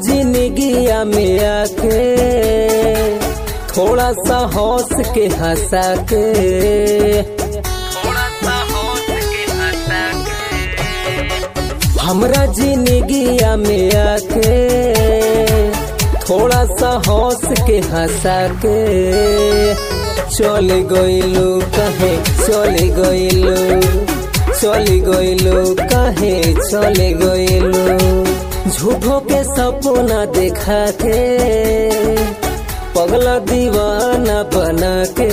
जिंदगिया में आके थोड़ा सा हौस के हंसा के हमरा जिंदगिया में आके थोड़ा सा हौस के हंसा के चल गइलू कहे चल गइलू चल गइलू कहे चल गइलू झूठों के सपना देखा के पगला दीवाना बना के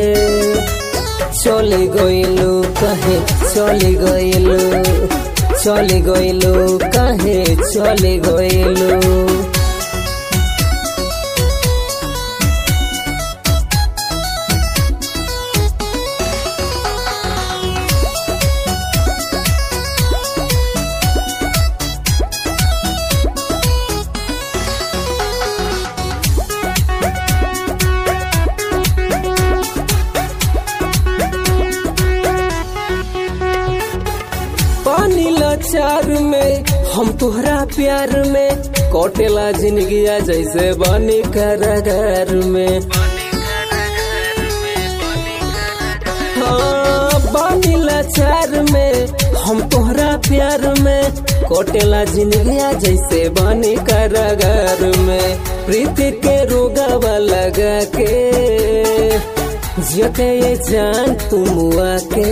चल गइलू कहे चल गइलू चल गइलू कहे चल गइलू पानी लाचार में हम तुहरा प्यार में कोटेला जिंदगिया जैसे बनी कारागार में हाँ, बानी लाचार में हम तोहरा प्यार में कोटेला जिंदगिया जैसे बनी कारागार में प्रीति के रोगावा लगा के जियते ये जान तुम आके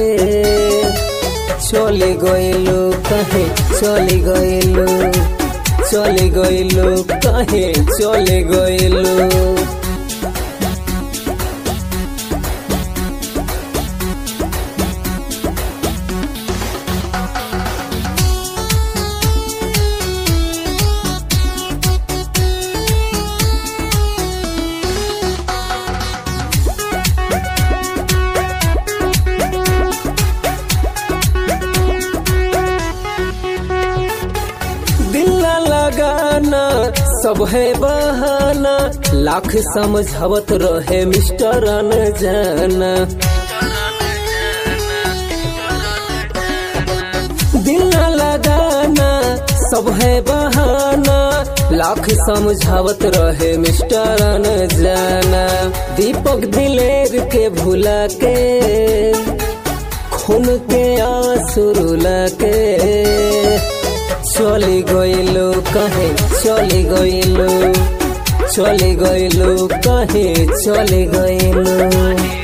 চলে গইলো কাহে চলে গইলো চলে গইলো কাহে চলে গইলো दिल ना लगाना सब है बहाना लाख समझावत रहे मिस्टर जाना दिल ना लगाना सब है बहाना लाख समझावत रहे मिस्टर जाना दीपक दिलेर के भुला के खून के आंसू रुला के চলে গইলো কাহে চলে গইলো চলে গইলো কাহে চলে গইলো